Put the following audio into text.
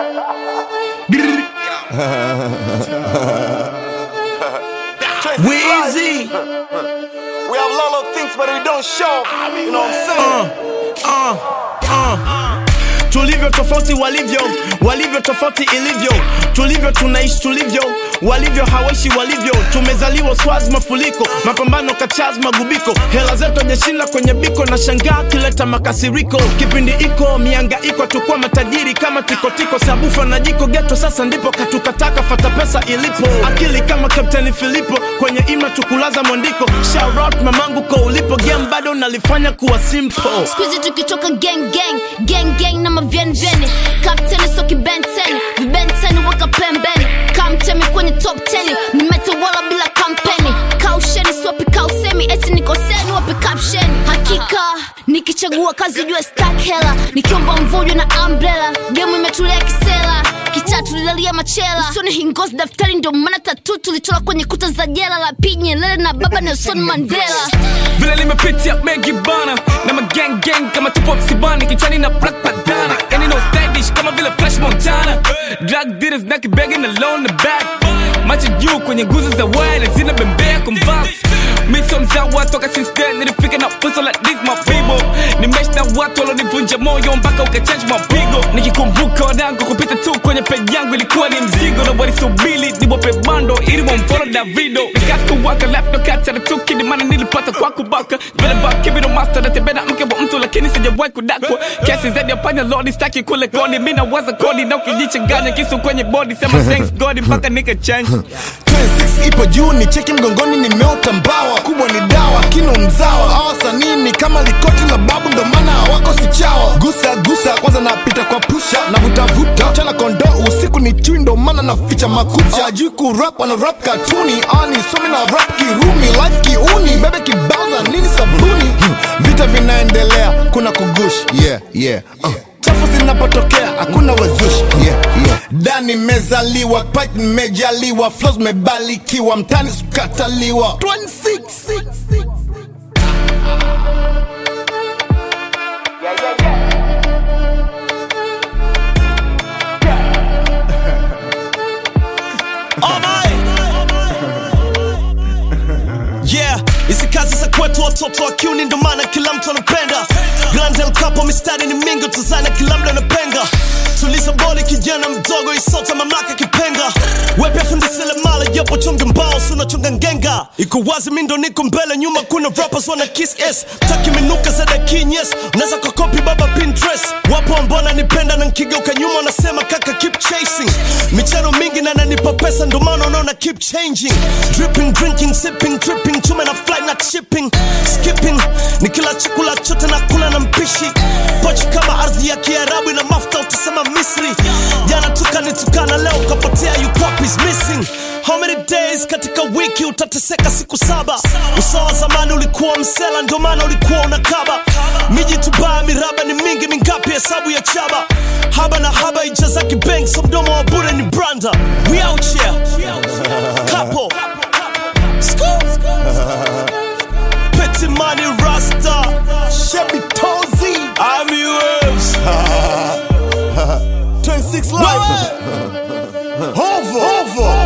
Weezy. We have a lot of things, but we don't show. You know what I'm saying? Uh, uh. tulivyo tofauti walivyo walivyo tofauti ilivyo tulivyo tunaishi tulivyo walivyo hawaishi walivyo tumezaliwa swazi mafuliko mapambano kachaz magubiko hela zetu ajashinda kwenye biko na shangaa kileta makasiriko kipindi iko mianga iko tukua matajiri kama tikotiko sabufa na jiko geto sasa ndipo katukataka fata pesa ilipo akili kama kapteni filipo kwenye ima tukulaza mwandiko Shout out mamangu ko ulipo game bado nalifanya kuwa simple skuizi tukitoka gang gang gang gang na mavyenvyeni kapteni soki benteni vibenteni weka pembeni kamtemi kwenye top 10 nimetawala bila kampeni kausheni siwapi kausemi eti nikoseni wapi kapsheni hakika nikichagua kazi jua stak hela nikiomba mvujo na umbrella gemu imetulia kisela kitatu lilalia machela usoni hingozi daftari ndio maana tatu tulichora kwenye kuta za jela la pinye lele na baba nelson mandela vile limepitia mengi bana na magang gang kama tupo msibani kichwani na black bandana yani no stylish kama vile fresh montana drug dealers na kibegi na loan the back macho juu kwenye nguzo za wale zina bembea kumvas miso mzawa toka since then nilifika na fuso like this my people nimesh na watu walonivunja moyo mpaka ukachange mapigo nikikumbuka wanangu kupita tu kwenye peji yangu ilikuwa ni mzigo na walisubili niwape bando ili wamfolo davido nikasikuwaka left no kati na tuki ni maana nilipata kwa kubaka vile bakibino master natembea na mke wa mtu lakini sijawahi kudakwa kesi zaidi ya panya lodi staki kule kodi mi nawaza kodi na ukijichanganya kisu kwenye body sema thanks god mpaka nika change 26 ipo juu ni cheki mgongoni nimeota mbawa kubwa ni dawa kino mzawa awasanii ni kama likoti la babu ndo maana hawako sichawa gusa gusa kwanza napita kwa pusha na vutavuta chana kondo usiku ni chui ndo maana naficha makucha ajui kurap ana rap katuni ani somi na rap kirumi life kiuni bebe kibaza nini sabuni Hmm, vita vinaendelea kuna kugush yeah, yeah. Uh chafu zinapotokea hakuna wazushi yeah, yeah. dani mezaliwa pik nimejaliwa flos mebalikiwa mtani sukataliwa 26 yeah hizi kazi za kwetu watoto wa kiuni ndo maana kila mtu anapenda grand El Capo mistari ni mingi tuzana kila mda anapenga tuliza boli kijana mdogo isota mamlaka kipenga wepya fundisele mala japo chonge mbao sunachonga ngenga iko wazi mindo niko mbele nyuma kuna rappers wana kiss s taki minuka za dakinyes unaweza kakopi baba pinterest wapo ambao nanipenda na nkigeuka nyuma wanasema kaka keep chasing michano mingi na nanipa pesa ndo maana unaona keep changing dripping drinking sipping tripping chume na fly na shipping skipping ni kila chakula chote na kula na mpishi pochi kama ardhi ya kiarabu na mafuta utasema misri jana tukanitukana leo kapotea you copies missing how many days katika wiki utateseka siku saba usawa zamani ulikuwa msela ndio maana ulikuwa unakaba miji tubaya miraba ni mingi mingapi hesabu ya chaba haba na haba ijazaki bank so mdomo wa bure ni branda we out here couple Scoop. Petty money rasta shebi tozi I'm yours 26 live hovo hovo